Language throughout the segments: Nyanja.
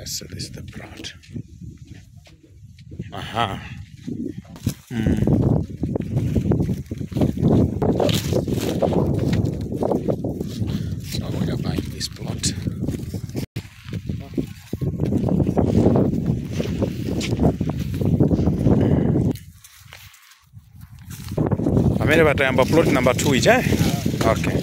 Yes, this is the plot. Aha. Mm. So we are buying this plot. Pamene patayamba plot number 2 ija eh? Okay.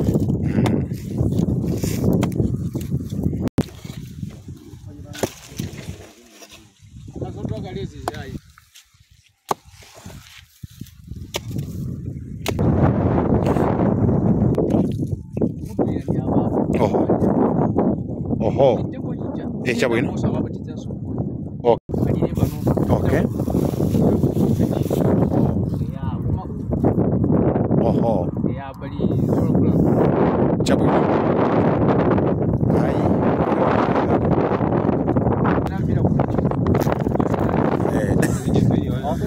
Oho. Oho. Eh, chabwino. Okay. Oho. Chabwino. Ai. Eh.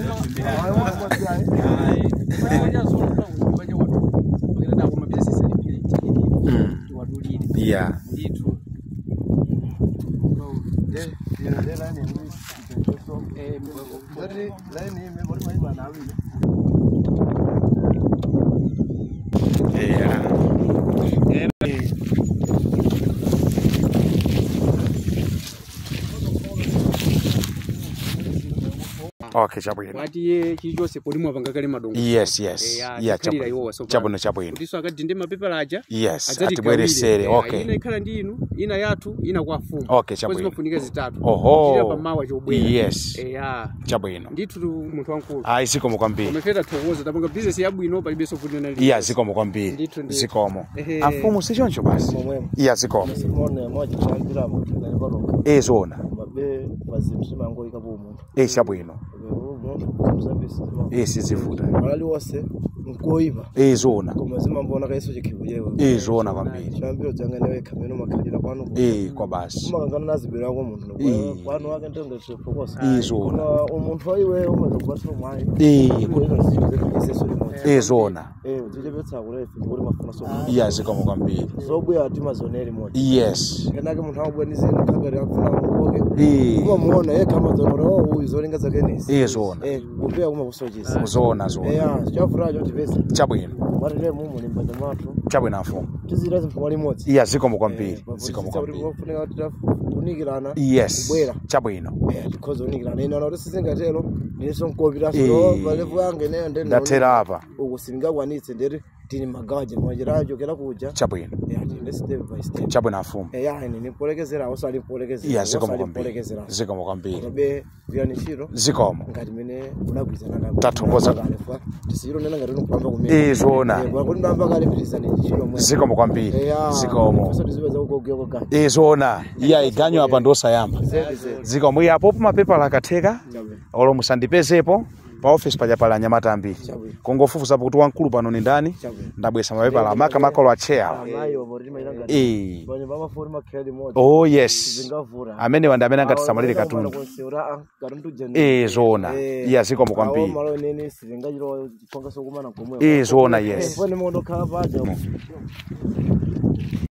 Mm. Yeah. Yeah. Okay, chabwino. wati ye chilichonse polimwa pangakale madongo Yes, yes. Eh, Yeah, tikhalira chabwino. iwowa so Chabwino, chabwino. kutiso akadinde mapepala aja Yes, adzati atibweresere. gawire. Eh, Okay. ina ikhala ndi inu ina yathu ina kwa fumu Okay, Kwa chabwino. zimafunika zitatu Oho. Kuchitira pamawa chobwera Yes. eya Chabwino. ndithu tu munthu wankulu Ayi zikomo kwambiri. komefeta thokoza tapanga bizinesi yabwino palibenso kuti nali Iya zikomo kwambiri. Ndithu, ndithu. Zikomo. Ehe. Afumu sichoncho basi. Momwemo. Iya zikomo. simone moja chambira mutu na nikono Eh zona. mabe bazimshima ngo ikabu umuntu Eh chabwino. umuntu mzambisi Eh sizivuta. malali wose nkoiba Eh zona. komazima mbona kaiso chikibuyewe Eh zona kwambiri. chambiro janga newe kameno makalira kwanu Eh kwa basi. umangana nazibira kwa muntu Eh. kwanu wake ndenge chifokosa Eh zona. umuntu waiwe umwe kubatwa mwayi Eh ko ino sibe kuseso limwe eh zona. eh ujije betsa kure ngori mafuna so Iya zikomo kwambiri. zobuya ati mazoneri moja Yes. kenake muntu abwe nizindi kagari akufuna ngoke Eh kuma muona ye kama zonoro oh uyu zolinga zake nisi eh zona. eh kupea kuma kusojisa Zona zona. eya chafura cho tivesa Chabwino. marire mumu ni mbanja matu Chabwino afumu. tizira zimpuma limodzi Iya zikomo kwambiri. Zikomo kuti kwambiri. kufuneka kuti tafunikirana Yes. kubwera Chabwino. eh tikhoza unikirana ina kuti sizingatero ndiso nkopita Eh. so malevu yange ne ndene Ndatera apa. uku singakwanitse ndiri tini magaje mwajirajo kera kuja Chabwino. eh tinde step by step Chabwino afumu. eh ya ni nipolekezera usali polekezera Iya zikomo kwambiri. polekezera Zikomo kwambiri. kobe vyani chiro Zikomo. ngati mene unagwizana nabo Tathokoza. kalefa tisiro nena ngati unopamba kumene Eh zona. kuti ndamba kale pirizani chiro mwe Zikomo kwambiri. Zikomo. so tizipeza kugogea koga Eh zona. Iya iganyo apa ndosayamba. zedi zedi Zikomo iya apopo mapepala akatheka. Chabwino. olo musandipezepo pa office paja pala anyamata ambiri Chabwino. kungofufuzapo kuti wamkulu pano ni ndani Chabwino. ndabwesa mapepala amaka makolo acheya amayi omori mailanga Eh. banye bamafori makhedi moja oh yes zingavura amene wandi amene angatisamalire katundu eh zona iya zikomo kwambiri malo nene sivingachiro chiponga sokumana komwe eh zona yes fone mondo khala paja